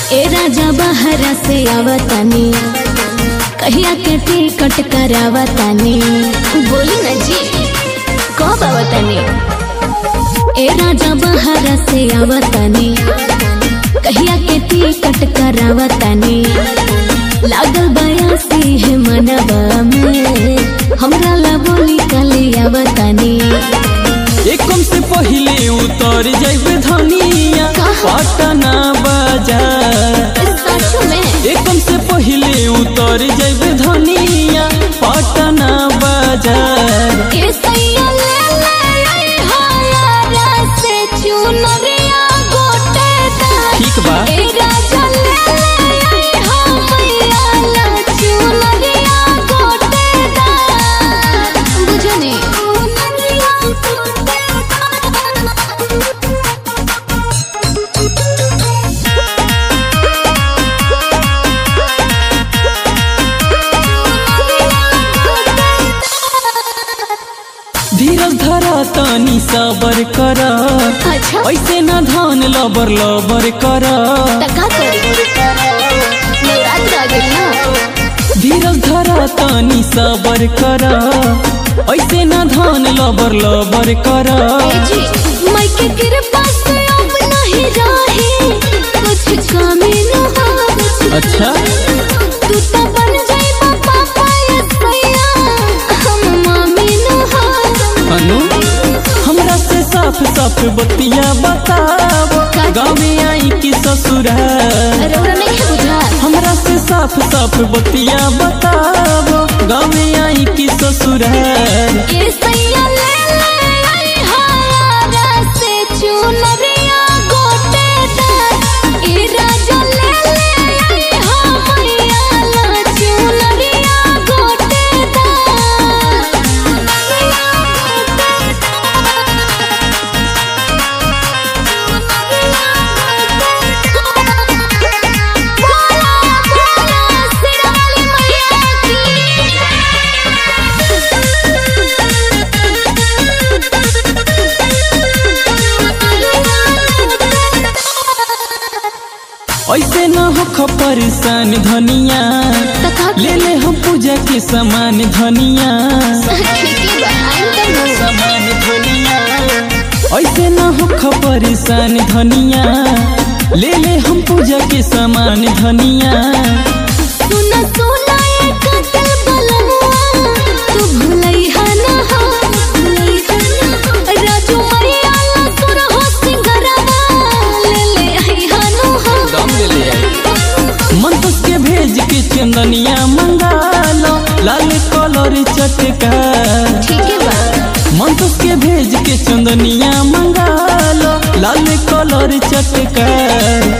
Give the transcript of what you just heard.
ए राजा बहरा से आवतानी कहिया के टिकट करावतानी बोली ना जी कब आवतानी ए राजा बहरा से आवतानी कहिया के टिकट करावतानी लागल बयासी है मनवा में हमरा ला बोली कले आवतानी एकम से पहिले उतर जाइबे धनिया कहाँ? पटना बाजार सच में एकम से पहिले उतर जाइबे धनिया पटना बाजार ए सैया ले ले आई हायारा से चुनरिया गोटेदार ठीक बा ए राजा ले ले आई हमैया ला चुनरिया गोटेदार बुझनी धीरज धरा तनी सबर कर अच्छा ऐसे न धन लबर लबर कर टका करी नवरात्र आ गई ना धीरज धरा तनी सबर कर ऐसे न धन लबर लबर कर ए जी मैं के कृपा से अब नहीं रहे कुछ कमी न हो अच्छा तू तो बन जाइबा पापा ये सैया हम मामी न हो अनु हमरा से साफ साफ बतिया बताब गाँव में आई कि ससुराल अरे ओरा नहीं बुझा हमरा से साफ साफ बतिया बताब गाँव में आई कि ससुराल ये सैया ले ले आई हायारा से चुनरिया गोटेदार ए राजा ले ले आई हमैया ला चुनरिया गोटेदार बोला बोला सिराली मैया ऐसे न हो परेशान धनिया ले ले हम पूजा के सामान धनिया सामान धनिया ऐसे न हो परेशान धनिया ले ले हम पूजा के सामान धनिया सुना सुना ये कतल बलमुआ तू भुलैहा ना हो राजू मैया ला सुर हो सिंगरवा ले ले आइहा नु हो दम ले ले मंतस के भेज के चंदनिया मंगा लो लाल कलर चटका ठीक है बा मंतस के भेज के चंदनिया मंगा लो लाल कलर चटका